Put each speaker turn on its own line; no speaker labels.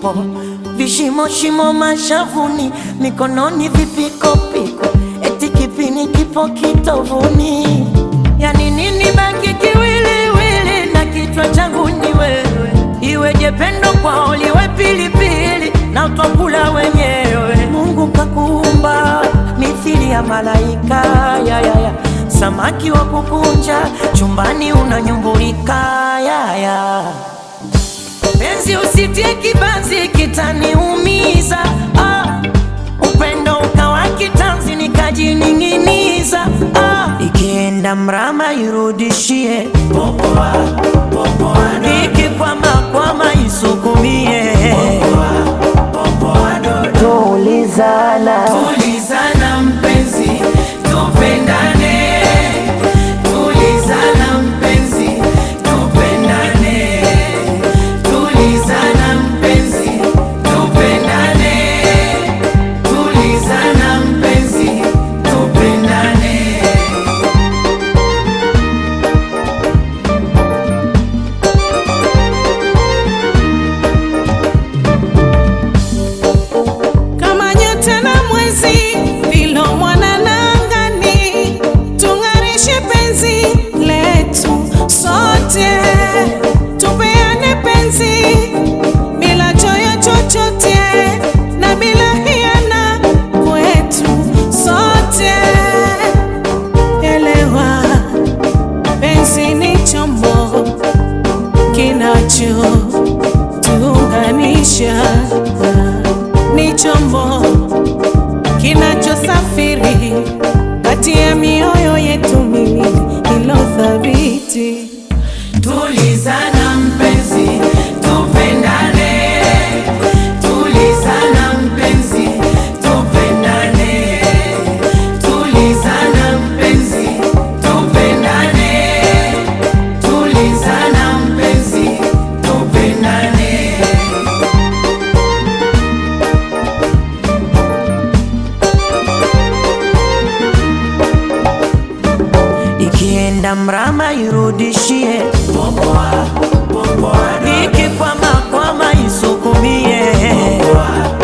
mipiko, vishimo shimo mashavuni, mikononi vipikopiko, eti kipini kipo kitovuni. Yani nini baki kiwiliwili na kichwa changu ni wewe, iweje pendo kwao liwe pilipili na utwakula wenyewe. Mungu kakuumba mithili ya malaika ya, ya, ya. Samaki wa kukunja chumbani unanyumbulika ya, ya. Penzi usitie kibanzi kitaniumiza ah. Upendo ukawa kitanzi nikajining'iniza ah. Ikienda mrama irudishie ikikwama kwama isukumie tulizana
Tulizana mpenzi, tupendane. Tulizana mpenzi, tupendane. Tulizana mpenzi, tupendane. Tulizana mpenzi, tupendane.
kama nyota na mwezi vilo mwanana angani, tung'arishe penzi letu sote, tupeane penzi bila choyo chochote na bila hiana kwetu sote. Elewa, penzi ni chombo kinacho tuunganisha ni chombo kinachosafiri kati ya mioyo yetu miwili ilo thabiti.
Tulizana mpenzi, tupendane. Tulizana mpenzi, tupendane. Tulizana mpenzi, tupendane. Tulizana mpenzi, tupendane.
ikienda mrama irudishie ikikwama kwama isukumie